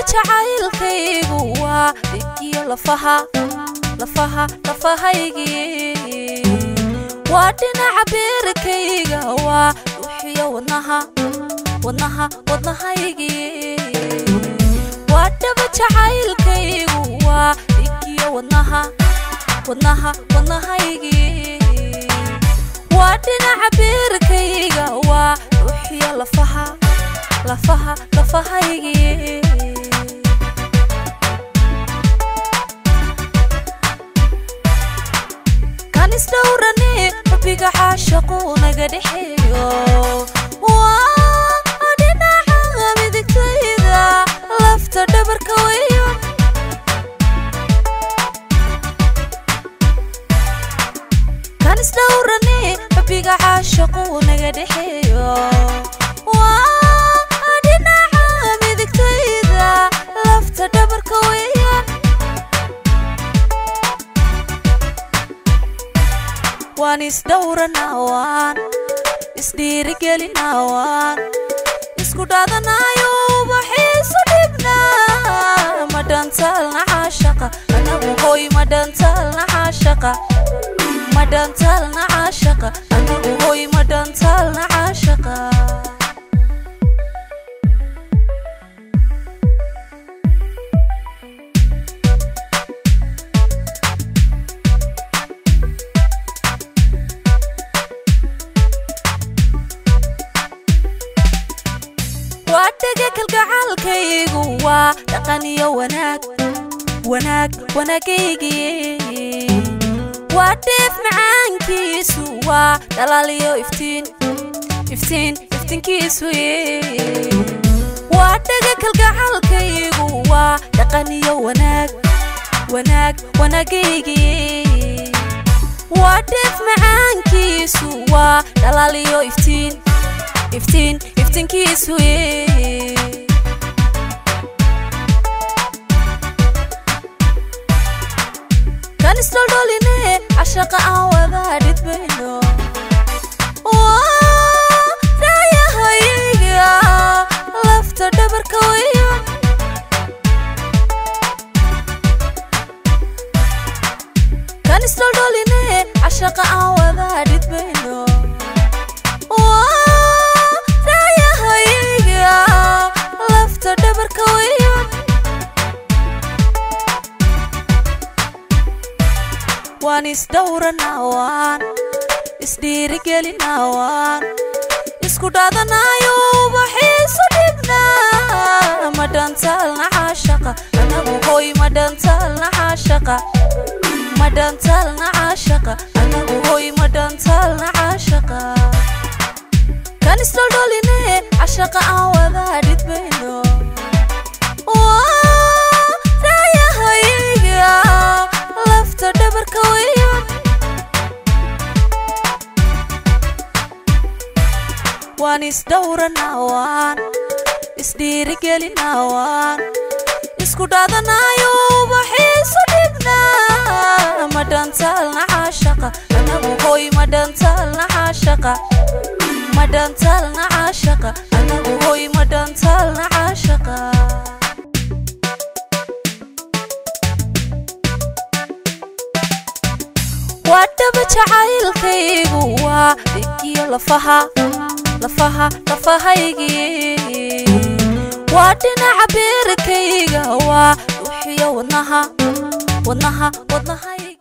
jacaylkaygu waa dhigiyo lafaha lafaha lafahaygii waa dhinaca beerkayga waa dhuuxiyo wadnaha wadnaha wadnahaygii waa dhaba jacaylkaygu waa dhigiyo wadnaha wadnaha wadnahaygii waa dhinaca beerkayga waa dhuuxiyo lafaha lafaha lafahaygii kan isdhowrane rabbiga caashaqu naga dhexeeyo waa dhinaca midigtayda lafta dhabarka weyo kan isdhowrane rabbiga caashaqu naga dhexeeyo waa dhinaca midigtayda lafta dhabarka weyo waan isdhowranawaan isdhiirigelinawaan isku dhaadanayo ubaxiisu dhibnaa ma dhantaalna caashaqa anagu hoy ma dhantaalna caashaqa ma dhantaalna caashaqa anagu hoy ma dhantaalna caashaqa waa dhega kalgacaalkaygu waa dhaqan iyo wanaag wanaag wanaagaygii waa dheef macaankiisu waa dhalaal iyo iftiin iftiin iftiinkiisu waa dhega kalgacaalkaygu waa dhaqan iyo wanaag wanaag wanaagaygii waa dheef macaankiisu waa dhalaal iyo iftiin iftiin iftiinkiisu kan isdholdholine cashaqa aan wadaa dhidbayno raayahayga lafta dhabarka weyo kan isdholdholine cashaqa aan wadaa dhidbayno lafta dhabarka weyo waan isdhowranawaan isdhiirigelinawaan isku dhaadanayo ubaxiisu dhibnaa ma dhantaalna caashaqa anagu hoy ma dhantaalna caashaqa ma dhantaalna caashaqa anagu hoy ma dhantaalna caashaqa kan isdholdholine cashaqa aan wadaa dhidbayno raayahayga lafta dhabarka weyo waan isdhowranawaan isdhiirigelinawaan isku dhaadanayo ubaxiisu dhibnaa ma dhantaalna caashaqa anagu hoy ma dhantaalna caashaqa ma dhantaalna caashaqa anagu hoy ma dhantaalna caashaqa waa dhaba jacaylkaygu waa dhigiyo lafaha lafaha lafahaygii waa dhinaca beerkayga waa dhuuxiyo wadnaha wadnaha wadnahay